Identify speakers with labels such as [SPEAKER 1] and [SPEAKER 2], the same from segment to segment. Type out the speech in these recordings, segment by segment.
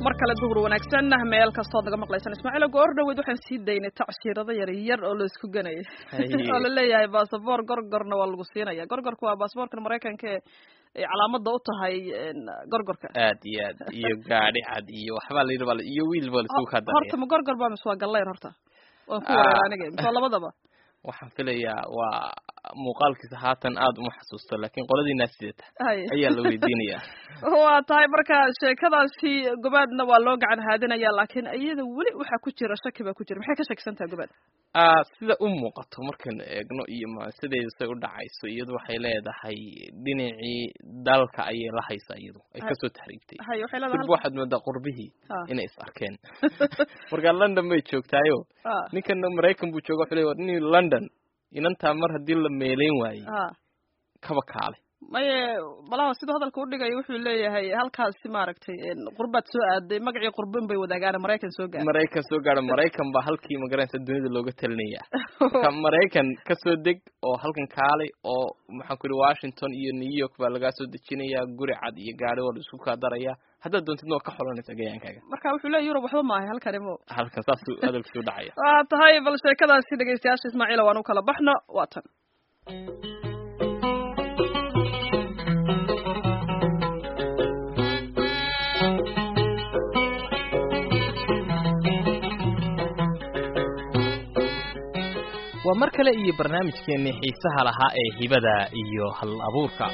[SPEAKER 1] mar kale duhur wanaagsan meel kastood naga maqlaysan ismaaciil goor dhaweyd waxaan sii daynay tacshirada yar yar oo la isku ganaya oo la leeyahay basaboor gorgorna waa lagu siinaya gorgorka waa basaboorkan maraykanka ee calaamada u tahay gorgorka
[SPEAKER 2] aad iyo aad iyo gaadhi cad iyo waxbaa layidhi bal iyo wiil baa laisugu kaa daraya
[SPEAKER 1] horta ma gorgor baa mise waa gallayr horta waan ku wareer aniga mise waa labadaba
[SPEAKER 2] waxaan filayaa waa muuqaalkiisa haatan aada uma xasuusto laakiin qoladiinaa sidata ayaa la weydiinaya
[SPEAKER 1] waa tahay marka sheekadaasi gobaadna waa loo gacan haadinaya laakiin iyada weli waxaa ku jira shaki baa ku jira maxay ka shakisan tahay gobaad
[SPEAKER 2] sida u muuqato markaynu eegno iyo sideeda say u dhacayso iyadu waxay leedahay dhinacii dalka ayay la haysaa iyadu ay kasoo tahriibtay durba waxaad moodaa qurbihii inay is arkeen markaa london bay joogtaayo ninkana maraykan buu jooga wuxuu leey nin london inantaa mar haddii la meeleyn waayey kaba kaale
[SPEAKER 1] maye malaha siduu hadalka udhigayo wuxuu leeyahay halkaasi maaragtay qurbaad soo aaday magacii qurbin bay wadaagaan maraykan soo gaara
[SPEAKER 2] maraykan soo gaara maraykan baa halkii magaranaysa dunida looga talinaya marka maraykan kasoo deg oo halkan kaalay oo maxaan ku yihi washington iyo new york baa lagaa soo dejinaya guri cad iyo gaari waa la isku kaa daraya haddaad doontidna waa ka xolanaysa gayaankaaga
[SPEAKER 1] marka wuxuu leeya yurub waxba maahay halkani mo
[SPEAKER 2] halkan saasuu hadalkiisu dhacaya
[SPEAKER 1] waa tahay bal sheekadaasi dhegeystayaasha ismaaciila waan u kala baxno waa tan
[SPEAKER 2] waa mar kale iyo barnaamijkeennii xiisaha lahaa ee hibada iyo hal abuurka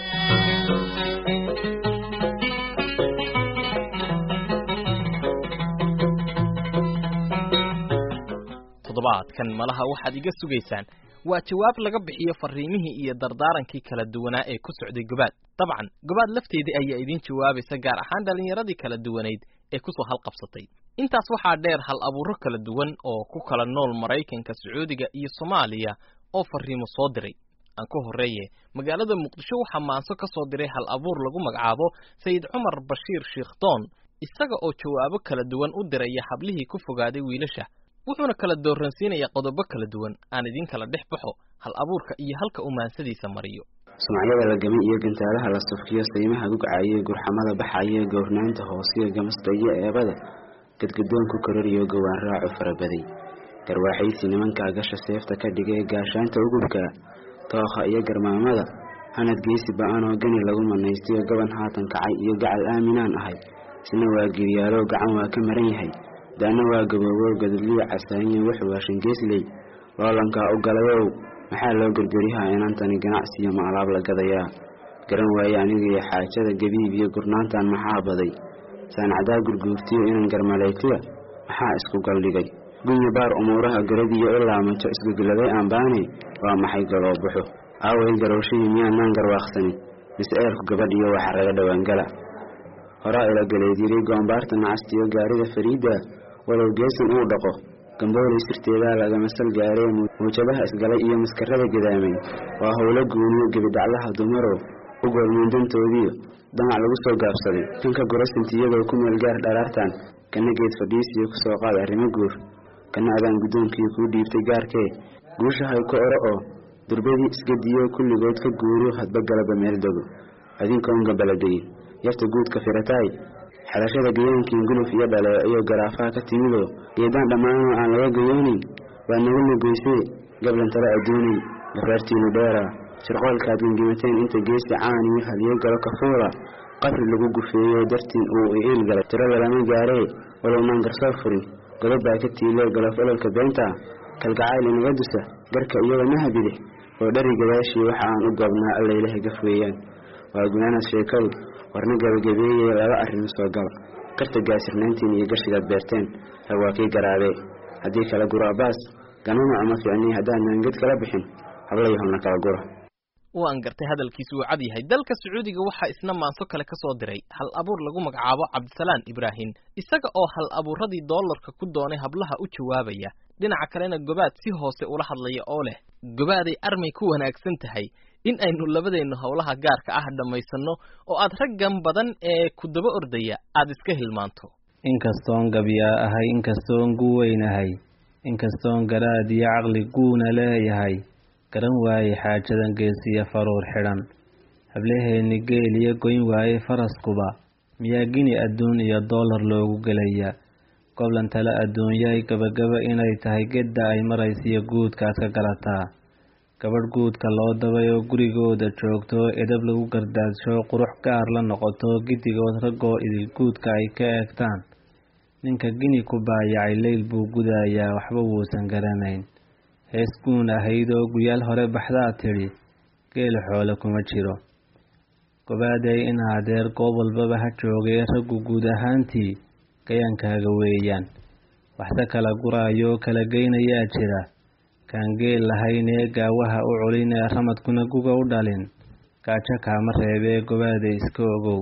[SPEAKER 2] toddobaadkan malaha waxaad iga sugaysaan waa jawaab laga bixiyo fariimihii iyo dardaarankii kala duwanaa ee ku socday gobaad dabcan gobaad lafteedii ayaa idiin jawaabaysa gaar ahaan dhallinyaradii kala duwanayd ee kusoo halqabsatay intaas waxaa dheer hal abuuro kala duwan oo ku kala nool maraykanka sacuudiga iyo soomaaliya oo fariimo soo diray aan ku horreeye magaalada muqdisho waxaa maanso ka soo diray hal abuur lagu magacaabo sayid cumar bashiir shiikhdoon isaga oo jawaabo kala duwan u diraya hablihii ku fogaaday wiilasha wuxuuna kala dooransiinaya qodobo kala duwan aan idin kala dhex baxo hal abuurka iyo halka uu maansadiisa mariyo
[SPEAKER 3] sumcadyada la gamay iyo gantaalaha la sufkiyo saymaha gugcayo gurxamada baxayo gowrnaanta hoosiyo gamasta iyo eebada gadgadoonku kororiyo gowaan raacu farabaday garwaaxaysi nimankaa gasha seefta ka dhigay gaashaanta ugubka tookha iyo garmaamada hanad geysi ba-anoo gani lagu manaystayo gaban haatan kacay iyo gacal aaminaan ahay isna waa giryaalo gacan waa ka maran yahay daana waa gaboobo gadadliya casaaniyo wuxuu waa shangeesley loolankaa u galayow maxaa loo gergerihaa inantani ganacsiyo ma alaab la gadayaa garan waaye anigiyo xaajada gabiib iyo gurnaantan maxaa baday saanacdaa gurguurtiyo inan garmaleegtiya maxaa isku galdhigay gunya baar umuuraha garadiyo ilaa majo isgugladay aanbaane waa maxay galoobuxo aaway garowshihii miyaanaan garwaaqsanin mise eerku gabadhiyo waxa raga dhowaangala horaa ila galeedyiray goombaarta nacastiyo gaarida fariidda walow geesan uu dhaqo gamboolay sirteedaa lagama sal gaaree muujadaha isgalay iyo maskarada gadaamay waa howlo guuniyo gebidaclaha dumaro u goolmuundantoodiyo damac lagu soo gaabsaday kanka gurasintiiyadoo ku meel gaar dharaartan kana geed fadhiisiyo kusoo qaad arrimo guur kana adaan guddoonkiyo kuu dhiibtay gaarkee guushahay ku oro oo durbadii isgadiyo kulligood ka guuro hadba galaba meel dego adinkoon gabaladegin yarta guudka firataay xelashada gayaankiin guluf iyo dhaleec iyo garaafaha ka timidoo geedaan dhammaanoo aan laga gayoonin waa nagu lugaysee gablan tale adduunay gafaartiinu dheeraa shirqoolkaad gengimateen inta geesi caaniyo haliyo galo kafuula qabri lagu gufeeyo dartiin uu iiil galay tirada lama gaaree walownaan garsoor furin godob baa ka tiilee galof ololka beenta kalgacayl inaga dusa garka iyada maha bidix oo dhari gadaashii waxa aan u goobnaa allaylaha gaf weeyaan waa gunaanad sheekadu warna gabagabeeyey laba arrimo soo gala karta gaasirnayntiin iyo gashigaad beerteen rag waa kii garaabee haddii kala guro abaas ganama ama ficnii haddaan maanged kala bixin hablayahowna kala gura
[SPEAKER 2] waan gartay hadalkiisu uu cad yahay dalka sacuudiga waxaa isna maanso kale ka soo diray hal abuur lagu magacaabo cabdisalaan ibraahim isaga oo hal abuuradii doolarka ku doonay hablaha u jawaabaya dhinaca kalena gobaad si hoose ula hadlaya oo leh gobaaday armay ku wanaagsan tahay in aynu labadeennu howlaha gaarka ah dhammaysanno oo aad raggan badan ee ku daba ordaya aad iska hilmaanto
[SPEAKER 4] inkastoon gabyaa ahay inkastoon guweynahay inkastoon garaad iyo caqli guuna leeyahay garan waaye xaajadan geesiyo faruur xidhan hablaheenni geel iyo goyn waaye faraskuba miyaa gini adduun iyo doolar loogu gelayaa goblan tale adduunyay gabagaba inay tahay gedda ay maraysiyo guudkaad ka galataa gabadh guudka loo dabay oo gurigooda joogto edab lagu gardaadsho qurux gaar la noqoto giddigood raggoo idil guudka ay ka eegtaan ninka gini ku baayacay leyl buu gudayaa waxba wuusan garanayn hees guun ahayd oo guyaal hore baxdaa tidhi geela xoole kuma jiro gobaaday in adeer goob walbaba ha joogay raggu guud ahaantii gayaankaaga weeyaan waxse kala guraayo kala geynayaa jira kaan geel lahaynee gaawaha u culin ee ramadkuna guga u dhalin gaajo kaama reebee gobaaday iska ogow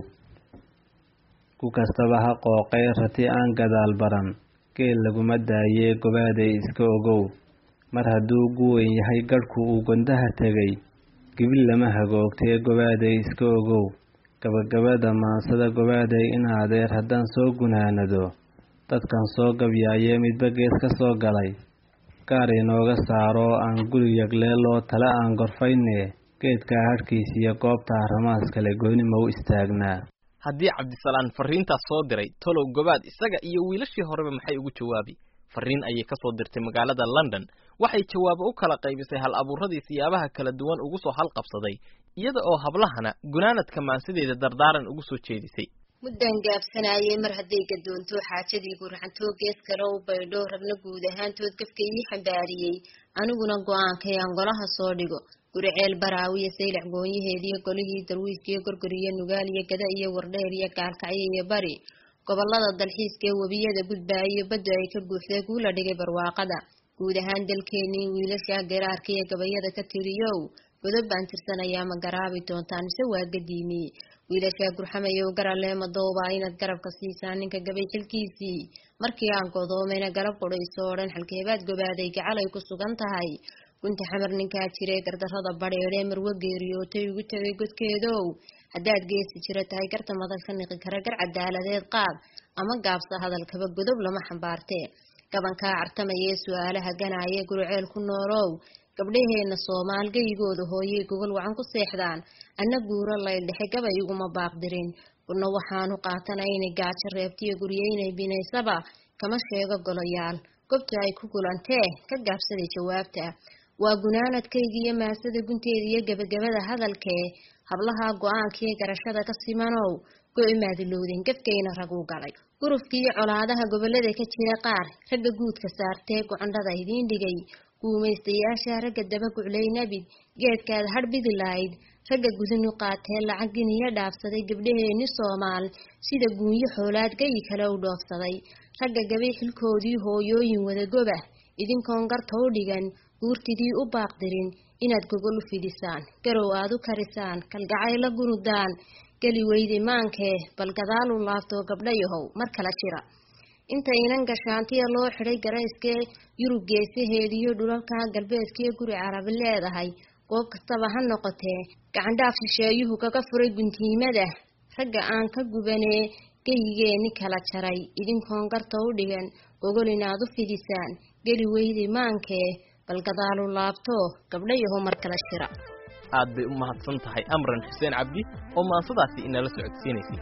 [SPEAKER 4] ku kastaba ha qooqay rati aan gadaal baran geel laguma daayee gobaaday iska ogow mar hadduu guweyn yahay gadhku uu gondaha tegay gibil lama hagoogtee gobaaday iska ogow gabagabada maansada gobaaday in adeer haddaan soo gunaanado dadkan soo gabyaayee midba gees ka soo galay gaar inooga saaro aan guri yagleeloo tale aan gorfayne geedkaa hadhkiisiyo goobta ramaas kale gooni ma u istaagnaa
[SPEAKER 2] haddii cabdisalaan fariintaas soo diray tolow gobaad isaga iyo wiilashii horeba maxay ugu jawaabi fariin ayay ka soo dirtay magaalada london waxay jawaabo u kala qaybisay hal abuuradii siyaabaha kala duwan ugu soo halqabsaday iyada oo hablahana gunaanadka maansideeda dardaaran ugu soo jeedisay
[SPEAKER 5] muddan gaabsanaayey mar hadday gadoonto xaajadii gurxantoo gees kale u baydho rabna guud ahaantood gafka ii xambaariyey aniguna go-aankay aan golaha soo dhigo guri ceel baraawiyo saylac goonyaheediyo golihii darwiiskiyo gorgoriyo nugaal iyo gada iyo wardheer iyo gaalkacyo iyo bari gobolada dalxiiska ee webiyada gudbaayo baddu ay ka buuxday kuula dhigay barwaaqada guud ahaan dalkeenii wiilasha garaarka iyo gabayada ka tiriyow godob baan tirsanayaa ma garaabi doontaan mise waa gadiimi wiilashaa gurxamayow garalee madooba inaad garabka siisaan ninka gabay xilkiisii markii aan godoomayna garab qudhayso oo dhan xalkeebaad gobaaday gacalay ku sugan tahay gunta xamar ninkaa jiree gardarrada badheedhee marwo geeriyootay ugu tegay godkeedow haddaad geesi jiro tahay garta madal ka niqi kara gar cadaaladeed qaad ama gaabsa hadalkaba godob lama xambaartee gabankaa cartamayee su-aalaha ganaaye guruceel ku noolow gabdhaheenna soomaal geyigooda hooyey gogol wacan ku seexdaan anna guuro layldhexe gabay iguma baaqdirin kuna waxaanu qaatanaynay gaajo reebtiyo guryeynay binaysaba kama sheego golayaal gobta ay ku gulantee ka gaabsaday jawaabta waa gunaanadkayga iyo maasada gunteeda iyo gebagabada hadalkee hablaha go-aankaiyo garashada ka simanow go-imaadilowdeen gafkayna raguu galay gurufkiiyo colaadaha gobolada ka jira qaar ragga guudka saartee gocondhada idiin dhigay guumaystayaasha ragga daba guclay nabid geedkaada hadhbidi lahayd ragga gudanu qaatee lacag giniyo dhaafsaday gabdhaheenni soomaal sida guunyo xoolaad gayi kale u dhoofsaday ragga gabay xilkoodii hooyooyin wadagoba idinkoon garta u dhigan guurtidii u baaqdirin inaad gogol u fidisaan garow aad u karisaan kalgacayla gunudaan geli weydi maankee bal gadaal u laaftoo gabdhayahow mar kala jira inta inan gashaantiya loo xidhay garayskee yurub geesaheediyo dhulalka galbeedkiyo guri carabi leedahay goob kastaba ha noqotee gacandhaaf shisheeyuhu kaga furay guntiimada ragga aan ka gubanee geyigeeni kala jaray idinkoon garta u dhigan gogol inaad u fidisaan geli weydi maankee bal gadaalu laabto gabdhayaho mar kala jira
[SPEAKER 2] aad bay u mahadsan tahay amran xuseen cabdi oo maansadaasi inala socodsiinaysay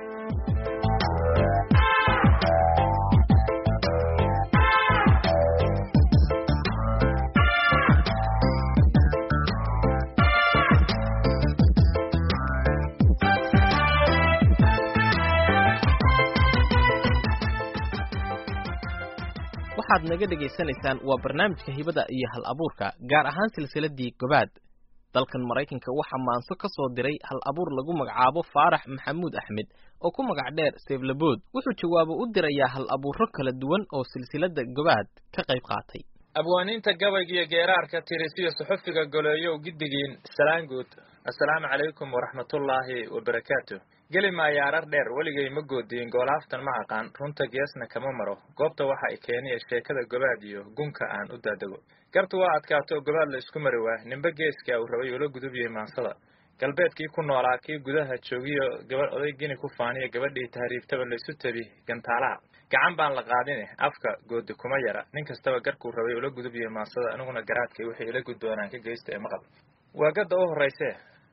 [SPEAKER 2] waxaad naga dhegaysanaysaan waa barnaamijka hibada iyo hal abuurka gaar ahaan silsiladii gobaad dalkan maraykanka waxaa maanso ka soo diray hal abuur lagu magacaabo faarax maxamuud axmed oo ku magac dheer seeflabood wuxuu jawaabo u dirayaa hal abuuro kala duwan oo silsilada gobaad ka qayb qaatay
[SPEAKER 6] abwaaniinta gabayga iyo geeraarka tirisiyo suxufiga goleeyow giddigiin salaanguud assalaamu calaykum waraxmatullaahi wabarakaatu geli maayo arar dheer weligay ma goodiyin goolaaftan ma aqaan runta geesna kama maro goobta waxa ay keeniya sheekada gobaad iyo gunka aan u daadego gartu waa adkaato oo gobaad la isku mari waa nimbe geeska uu rabay ula gudubiyey maansada galbeedkii ku noolaa kii gudaha joogiyo gabadh oday gini ku faaniya gabadhii tahriibtaba laysu tabi gantaalaha gacan baan la qaadine afka goodi kuma yara nin kastaba garkuu rabay ula gudubiyey maansada aniguna garaadkay wixii ila gudboonaan ka geysta ee maqal waa gadda u horraysee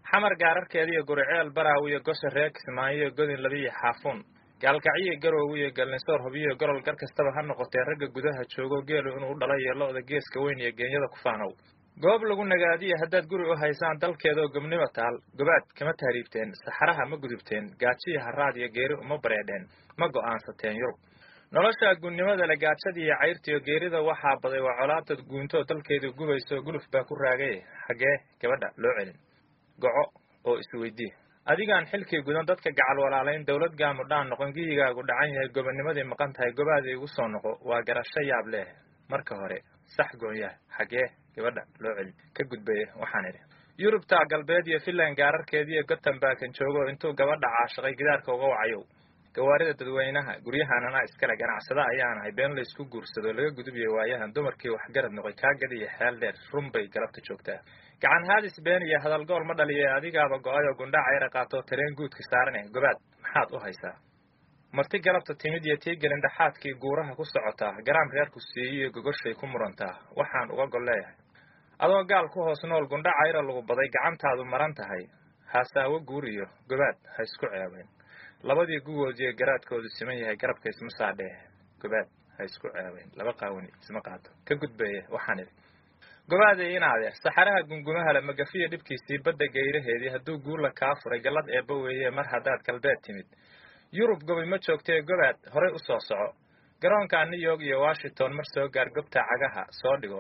[SPEAKER 6] xamar gaararkeeda iyo guriceel baraaw iyo gosha reer kismaayo iyo godin labiiyo xaafuun gaalkacyo garoow iyo galnisoor hubiyo gorol gar kastaba ha noqotee ragga gudaha joogo geelu inuu u dhalay iyo lo-da geeska weyn iyo geenyada ku faanow goob lagu nagaadiya haddaad guri u haysaan dalkeedaoo gobnimo taal gobaad kama tahriibteen saxaraha ma gudubteen gaajiya haraad iyo geeri uma bareedheen ma go'aansateen yurub nolosha gunnimada le gaajada iyo cayrtiyo geerida waxaa baday waa colaadad guuntoo dalkeedu gubayso guluf baa ku raagay xaggee gabadha loo celin goco oo isweydii adigaan xilkii gudan dadka gacal walaalayn dowlad gaamudhaan noqon giyigaagu dhacan yahay gobonimadii maqan tahay gobaadii igu soo noqo waa garasho yaab leh marka hore sax goonyaha xaggee gabadha loo celin ka gudbaya waxaan idhi yurubta galbeed iyo finland gaararkeediiyo gotembakan joogo intuu gabadha caashaqay gidaarka uga wacayow gawaarida dadweynaha guryahanana iskale ganacsada ayaan ahay been laysku guursado laga gudubiyo waayahan dumarkii waxgarad noqoy kaagadiyo xeel dheer run bay galabta joogtaa gacan haadis been iyo hadalgool ma dhaliye adigaaba go-ay oo gundhaca yara qaatoo tareen guudka saarane gobaad maxaad u haysaa marti galabta timid iyo tii gelindhaxaadkii guuraha ku socotaa garaam reerku siiyiyo gogoshay ku murantaa waxaan uga gol leeyahay adoo gaal ku hoos nool gundhaca yara lagu baday gacantaadu maran tahay haasaawo guuriyo gobaad ha isku ceebeen labadii gugood iyo garaadkoodu siman yahay garabka isma saadhee gobaad ha isku ceebeen laba qaawani isma qaato ka gudbeeye waxaan idhi gobaaday inaade saxaraha gungumahale magafiya dhibkiisii badda gayraheedii hadduu guula kaa furay gallad eebba weeye mar haddaad galbeed timid yurub gobi ma joogtee gobaad horay u soo soco garoonka new york iyo washington mar soo gaar gobta cagaha soo dhigo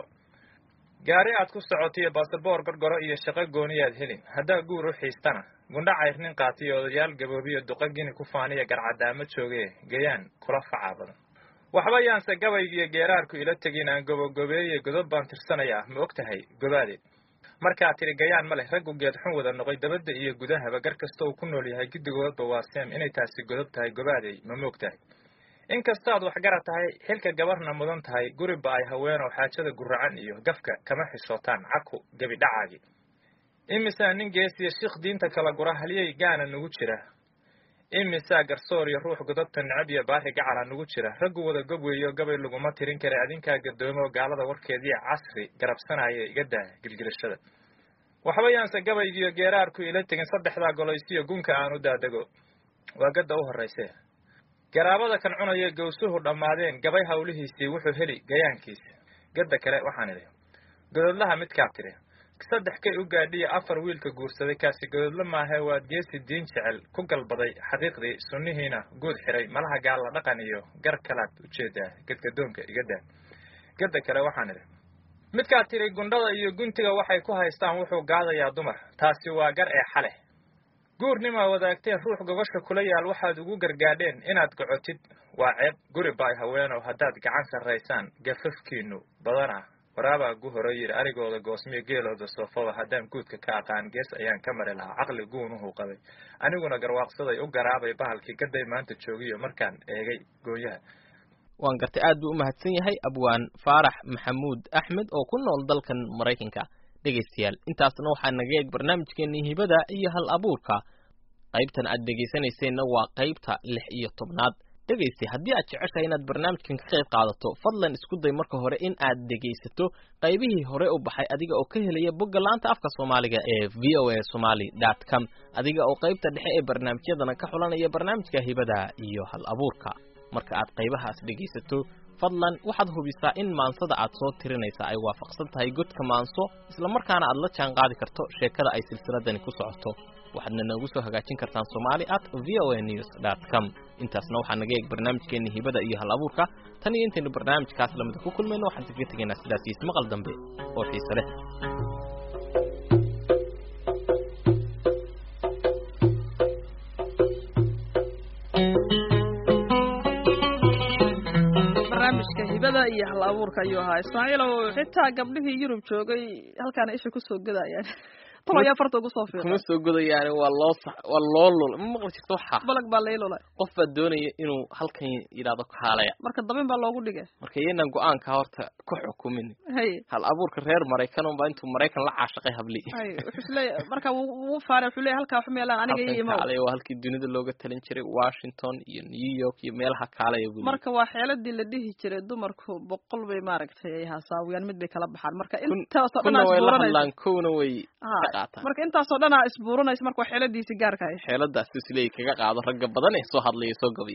[SPEAKER 6] gaari aad ku socotiyo basaboor gorgoro iyo shaqo gooniyaad helin haddaa guur u xiistana gundha cayrnin qaatiyo odayaal gaboobiyo duqa gini ku faaniya garcadaama joogee gayaan kula facaa badan waxba yaanse gabaygiiyo geeraarku ila tegin aan gobogobeeye godob baan tirsanayaa ma og tahay gobaade markaa tiri gayaan ma leh raggu geed xun wada noqoy dabadda iyo gudahaba gar kasta uu ku nool yahay guddigoodba waa seem inay taasi godob tahay gobaadey ma moog tahay inkastaad waxgarad tahay xilka gabarna mudan tahay guriba ay haweenoo xaajada guracan iyo gafka kama xishootaan caku gebi dhacaagi imisaa nin geesiya shiikh diinta kala gura halyey gaana nugu jira imisaa garsoor iyo ruux godobta necab iyo baari gacala nugu jira raggu wada gob weeyo gabay laguma tirin kara adinkaa gadoomo gaalada warkeediiyo casri garabsanaya iga daa gilgilashada waxba yaanse gabaygiiyo geeraarku ila tegin saddexdaa goloysiyo gunka aan u daadego waa gadda u horrayse garaabada kan cunaya gawsuhu dhammaadeen gabay hawlihiisii wuxuu heli gayaankiisa gadda kale waxaan idhi gododlaha midkaa tiri saddex kay u gaadhiya afar wiilka guursaday kaasi gododla maahe waad geesi diin jecel ku galbaday xaqiiqdii sunnihiina guud xiray malaha gaalla dhaqan iyo gar kalaad ujeedaa gadgadoonka iga daa gadda kale waxaan idhi midkaa tiri gundhada iyo guntiga waxay ku haystaan wuxuu gaadayaa dumar taasi waa gar ee xale guurnimaa wadaagteen ruux gogosha kula yaal waxaad ugu gargaadheen inaad gocotid waa ceeb guri baay haweenow haddaad gacan sarraysaan gafafkiinu badana waraabaa gu hore yidhi arigooda goosmiyo geelooda soofaba haddaan guudka ka aqaan gees ayaan ka mari lahaa caqli guunuhu qabay aniguna garwaaqsaday u garaabay bahalkii gaday maanta joogiyo markaan eegay gooyaha
[SPEAKER 2] waan gartay aad buu u mahadsan yahay abwaan faarax maxamuud axmed oo ku nool dalkan maraykanka dhegaystayaal intaasna waxaa naga eeg barnaamijkeenii hibada iyo hal abuurka qaybtan aad dhegaysanayseena waa qaybta lix iyo tobnaad dhegaystay haddii aad jeceshahay inaad barnaamijkan ka qayb qaadato fadlan isku day marka hore in aad dhegaysato qaybihii hore u baxay adiga oo ka helaya bogga laanta afka soomaaliga ee v o a somaly dot com adiga oo qaybta dhexe ee barnaamijyadana ka xulanaya barnaamijka hibada iyo hal abuurka marka aad qaybahaas dhegaysato fadlan waxaad hubisaa in maansada aad soo tirinaysa ay waafaqsan tahay godka maanso islamarkaana aad la jaan qaadi karto sheekada ay silsiladani ku socoto waxaadna noogu soo hagaajin kartaan somali at v o a news dot com intaasna waxaa naga eeg barnaamijkeeni hibada iyo hal abuurka tan iyo intaynu barnaamijkaas lamida ku kulmayno waxaan kaga tegaynaa sidaas iyo ismaqal dambe oo xiise leh
[SPEAKER 1] barnaamijka hibada iyo hal abuurka ayuu ahaa ismaaciilow xitaa gabdhihii yurub joogay halkaana isha kusoo gadayaan tol ayaa farta ugu soo
[SPEAKER 2] kuma
[SPEAKER 1] fiiqay
[SPEAKER 2] soo godayaani waa loo sax waa loo lul ma maqli jirto waxaa
[SPEAKER 1] balag baa lai lulay
[SPEAKER 2] qof baa doonaya inuu halkan yidhaahdo kaalaya
[SPEAKER 1] marka dabin baa loogu dhigay
[SPEAKER 2] marka iyanan go-aanka horta ku xukumin
[SPEAKER 1] hay
[SPEAKER 2] hal abuurka reer maraykan unbaa intuu maraykan la caashaqay habli
[SPEAKER 1] hay wuxuu isleeyahay marka wuu wuu faanay wuxuu leeyahay halkaa wax meelaan aniga ii
[SPEAKER 2] halkan
[SPEAKER 1] imow
[SPEAKER 2] kaalaya waa halkii dunida looga talin jiray washington iyo new york iyo meelaha kaalaya buu
[SPEAKER 1] marka waa xeeladii la dhihi jiray dumarku boqol bay maaragtay ay haasaawiyaan mid bay kala baxaan marka
[SPEAKER 2] Kun-
[SPEAKER 1] intaasoo dhan
[SPEAKER 2] kuna
[SPEAKER 1] aad
[SPEAKER 2] way la
[SPEAKER 1] buuranaysa
[SPEAKER 2] hadlaan kowna way
[SPEAKER 1] ha
[SPEAKER 2] qaataan
[SPEAKER 1] marka intaasoo dhanaa isbuuranaysa marka waa xeeladiisi gaarka ah
[SPEAKER 2] xeeladaas isleey kaga qaado ragga badan ee soo hadlaya soo gabay